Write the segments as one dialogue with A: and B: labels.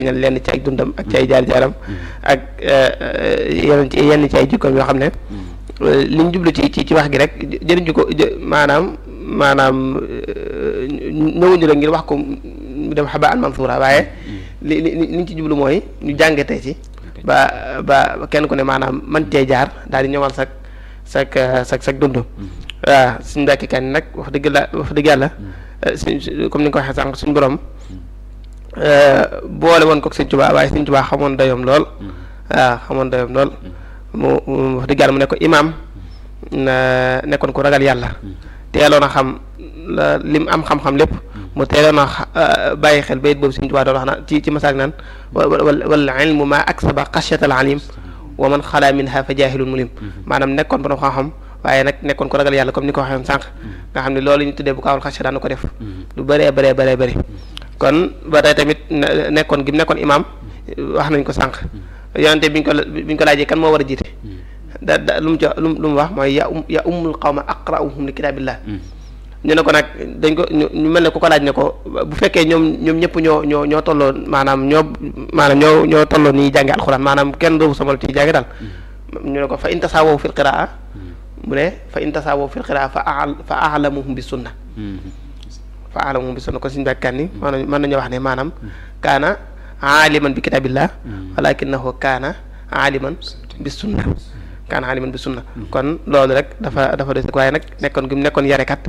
A: ñal lenn ci ay dundam ak ci ay jaar-jaaram ak yenn ci yenn ci ay jikkoom yoo xam ne li ñu jublu ci ci ci wax gi rek jëriñu ko maanaam maanaam ñëwuñu rek ngir wax ko mu dem xaba an mansuura waaye li li li ñu ci jublu mooy ñu jàngatee ci ba ba kenn ku ne maanaam man cee jaar daal di ñëwal sak sak sak sak dund waaw suñu mbàkki kan nag wax dëgg la wax dëgg yàlla suñ comme ni nga ko waxee sànq suñu borom boole woon ko Sëñ Tuubaa waaye Sëñ Tuubaa xamoon dayoom lool waaw xamoon dayoom lool mu wax dëgg yàlla mu ne ko imaam nekkoon ko ragal yàlla teeloon a xam lim am xam-xam lépp mu teeloon a bàyyi xel bayit boobu Sëñ Tuubaa doon wax na ci ci masaak naan wal ilmu ma aksaba xasyatal alim wa man xalaa minha fa jaahilun mulim maanaam nekkoon borom xam-xam waaye nag nekkoon ko ragal yàlla comme ni ko waxee woon sànq nga xam ne loolu ñu tuddee bu kaawul xasya daan ko def lu bëree bëree bëree bëri kon ba tey tamit nekkoon gi mu nekkoon imaam wax nañ ko sànq yonente biñ ko biñ ko laajee kan moo war a jiite da da lu mu ci lu lu mu wax mooy ya um ya ummul qawma aqra'uhum li kitaabillah ñu ne ko nag dañ ko ñu mel ne ku ko laaj ne ko bu fekkee ñoom ñoom ñëpp ñoo ñoo ñoo tolloo maanaam ñoo maanaam ñoo ñoo tolloo ni jànge alxuraan maanaam kenn rëbu sama ci jànge daal ñu ne ko fa in tasaawaw fil qiraa mu ne fa in tasaawaw fil qiraa fa al fa a'lamuhum bi sunna fa a'lamuhum bi sunna kon suñu bàkkaan ni maanaam mën nañoo wax ne maanaam kaana aaliman bi kitaabillah walakinahu kaana aaliman bi sunna kaana aaliman bi sunna kon loolu rek dafa dafa des waaye nag nekkoon gi mu nekkoon yarekat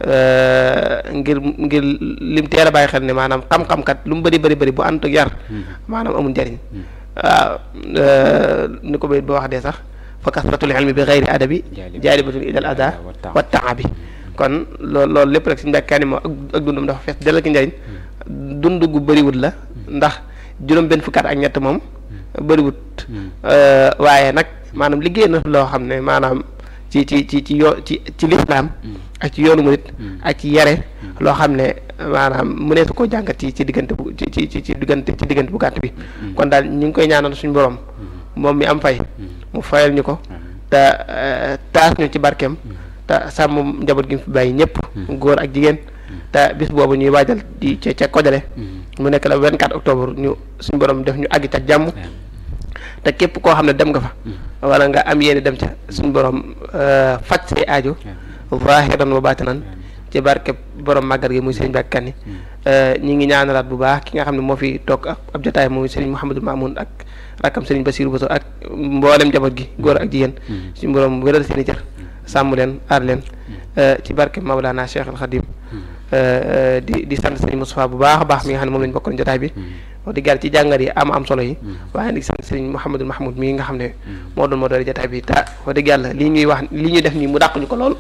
A: ngir ngir lim teel a bàyyi xel ne maanaam xam-xam kat lu mu bëri bëri bëri bu ànd ak yar maanaam amul njariñ waaw ni ko bayit ba wax dee sax fa kasratul ilmi bi xayri adabi jaalibatun ilal ada wa taabi kon loolu loolu lépp rek suñu mbàkkaani moo ak dundum dafa fees delal ki njariñ dund gu bëriwut la ndax juróom benn fukkaat ak ñett moom bëriwut waaye nag maanaam liggéey na loo xam ne maanaam ci ci ci ci yoo ci ci lislaam ak ci yoonu murit ak ci yare loo xam ne maanaam mu ne su ko jàngat ci ci diggante bu ci ci ci diggante ci diggante bu gàtt bi kon daal ñu ngi koy ñaanal suñu borom moom mi am fay mu fayal ñu ko te taas ñu ci barkeem te sàmm njaboot gi mu fi bàyyi ñëpp góor ak jigéen te bis boobu ñuy waajal di ca ca Kojale mu nekk la 24 octobre ñu suñu borom def ñu àgg ca jàmm te képp koo xam ne dem nga fa wala nga am yéene dem ca suñu borom faj say aajo zaahiran wa baatinan ci barke borom màggal gi muy Serigne Mbacke Kani ñi ngi ñaanalaat bu baax ki nga xam ne moo fi toog ab jotaay muy Serigne Mouhamadou Mamoun ak rakkam Serigne Bassirou Bousso ak mboolem njaboot gi góor ak jigéen suñu borom wéral seen i cër sàmm leen aar leen ci barke Mawlana Cheikh Al Khadim di di sant Serigne Moustapha bu baax a baax mi nga xam ne moom lañu bokkoon jotaay bi wax dëgg yàlla ci jàngat yi am am solo yi waaye di sant Serigne Mouhamadou Mahmoud mii nga xam ne moo doon moo doon jotaay bi ta wax dëgg yàlla lii ñuy wax lii ñuy def nii mu dàq ñu ko lool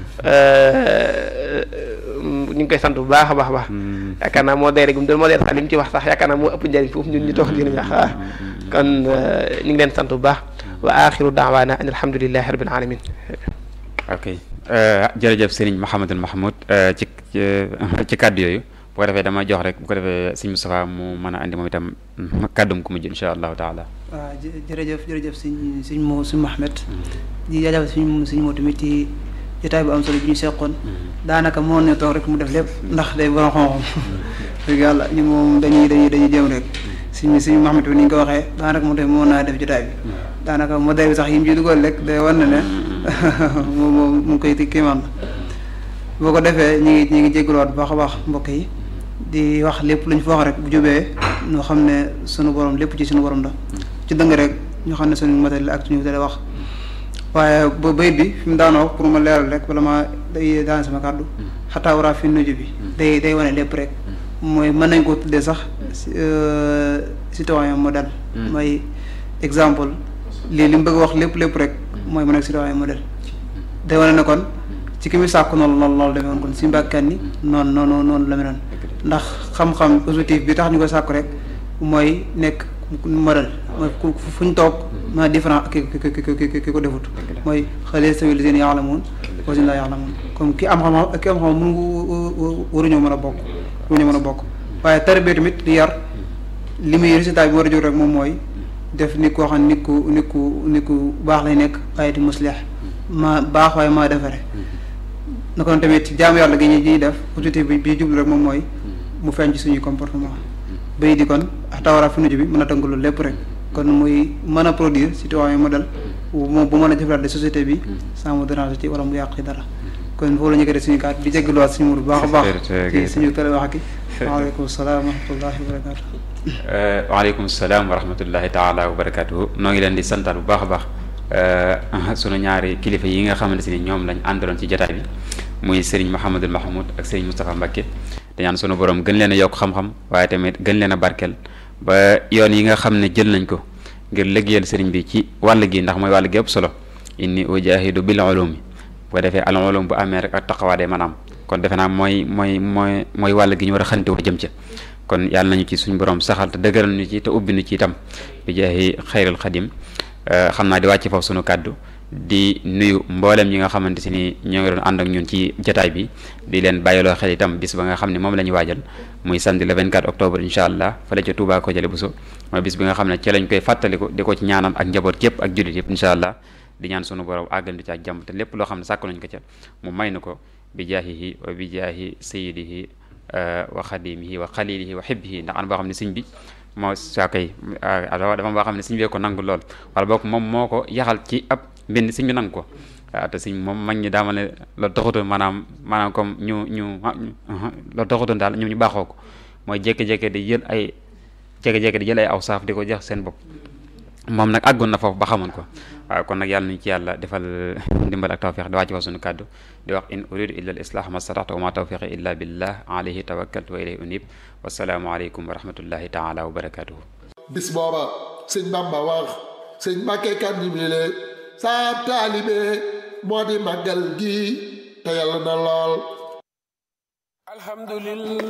A: ñu ngi koy sant bu baax a baax a baax yaakaar naa moo deere gum doon moo deere sax li mu ci wax sax yaakaar naa moo ëpp njëriñ foofu ñun ñu toog di wax kon ñu ngi leen sant bu baax wa axiru daawaana an alhamdulilahi rabbil alamin
B: ok jërëjëf Serigne Mouhamadou Mahmoud ci ci kàddu yooyu bu ko defee dama jox rek bu ko defee Serigne Moustapha mu mën a andi moom itam kàddum ku mujj insha allahu taala
C: waaw jërëjëf jërëjëf sëñ sëñ mo sëñ Mouhamed di jaajëfal suñ suñ moo tamit ci jotaay bu am solo bi ñu seqoon daanaka moo ne toog rek mu def lépp ndax day borom xam-xam dëgg yàlla ñu moom dañuy dañuy dañuy jéem rek suñ suñ Mouhamed bi ni ñu ko waxee daanaka mu def moo naa def jotaay bi daanaka modèle bi sax yi mu ci dugal rek day war na ne moom moom mu ngi koy kiimaan boo ko defee ñu ngi ñu ngi jégaluwaat bu baax a baax mbokk yi di wax lépp lu ñu fa wax rek bu jubee ñoo xam ne sunu borom lépp ci sunu borom la ci dëng rek ñoo xam ne sunu modèle la ak suñu modèle wax waaye ba bayit bi fi mu daanoo pour ma leeral rek bala ma day daan sama kàddu xataa waraa fi nuju bi day day wane lépp rek mooy mën nañ koo tuddee sax citoyen modèle mooy exemple lii li mu bëgg wax lépp lépp rek mooy mu nekk citoyen modèle day wane ne kon ci ki muy sàkku noonu loolu loolu demee woon kon si mbàkkan ni noonu noonu noonu la meloon ndax xam-xam positif bi tax ñu koy sàkku rek mooy nekk modèle mooy fu ñu toog ma différent ki ki ki ki ko defut mooy xale sawi li seen yaalamuun wa seen laa yaalamuun comme ki am xam-xam ki am xam mënu waruñoo mën a bokk waruñoo mën a bokk waaye tarbiya tamit di yar li muy résultat bi war a jóg rek moom mooy def nit koo xam nit ku nit ku nit ku baax lay nekk waaye di muslix ma baax waaye maa defare na kon tamit jaamu yàlla gi ñuy def objectif bi bi jublu rek moom mooy mu feeñ ci suñuy comportement bay di kon tawara fi nuju bi mën a tënk loolu lépp rek kon muy mën a produire citoyen modèle moom bu mën a jëflaat de société bi sans mu déranger ci wala mu yàq ci dara kon foofu la ñu koy suñu kàddu di jégaluwaat suñu mur bu baax a baax ci suñu télé wax ki waaleykum salaam wa rahmatullahi wa barakatu
B: waaleykum salaam wa rahmatullahi taala wa barakatuhu noo ngi leen di santaat bu baax a baax sunu ñaari kilifa yi nga xamante ni ñoom lañ àndaloon ci jotaay bi muy Serigne Mouhamadul Mahmoud ak Serigne Moustapha Mbacké te ñaan sunu borom gën leen a yokk xam-xam waaye tamit gën leen a barkeel ba yoon yi nga xam ne jël nañ ko ngir liggéeyal Serigne bi ci wàll gi ndax mooy wàll gi ëpp solo inni ujahidu bil ulumi bu ko defee al ulum bu amee rek ak taqawaa day maanaam kon defe naa mooy mooy mooy mooy wàll gi ñu war a xante wax jëm ca kon yàlla nañu ci suñu borom saxal te dëgëral ñu ci te ubbi ñu ci itam bi jaahi xayrul xadim xam naa di wàcc foofu sunu kàddu di nuyu mboolem ñi nga xamante si ni ñoo ngi doon ànd ak ñun ci jataay bi di leen bàyyiloo xel itam bis ba nga xam ne moom la ñu waajal muy samedi le 24 octobre incha allah fële ca Touba ko jële bu so mooy bis bi nga xam ne ci lañ koy fàttaliku di ko ci ñaanal ak njaboot yëpp ak jullit yëpp incha allah di ñaan sunu borom àggal ci ak jàmm te lépp loo xam ne sàkk nañ ko ca mu may na ko bi jaahihi wa bi jaahi sayidihi wa xadimihi wa xalilihi wa xibbihi ndax an boo xam ne sëñ bi moo saa koy dafa boo xam ne sëñ bee ko nangu lool wala boog moom moo ko yaxal ci ab mbind sëñ bi nangu ko waaw te sëñ moom mag ñi daama ne loolu taxutoon maanaam maanaam comme ñu ñu loolu taxutoon daal ñoom ñu baaxoo ko mooy jékki-jékki di jël ay jékki-jékki di jël ay aw saaf di ko jox seen bopp moom nag àggoon na foofu ba xamoon ko waaw kon nag yàlla nañu ci yàlla defal ndimbal ak tawfiq di wàcc fa suñu kàddu di wax in uridu illa al islah ma stataxtu wa ma tawfiqi illa billah alayhi tawakkaltu wa ilayhi unib wasalaamu aleykum wa rahmatullahi taala wa barakatuhu
D: bis booba sëñ bamba wax sëñ Mbàkke kan jibile saa taalibe moo di màggal gi te yàlla na lool
E: alhamdulillah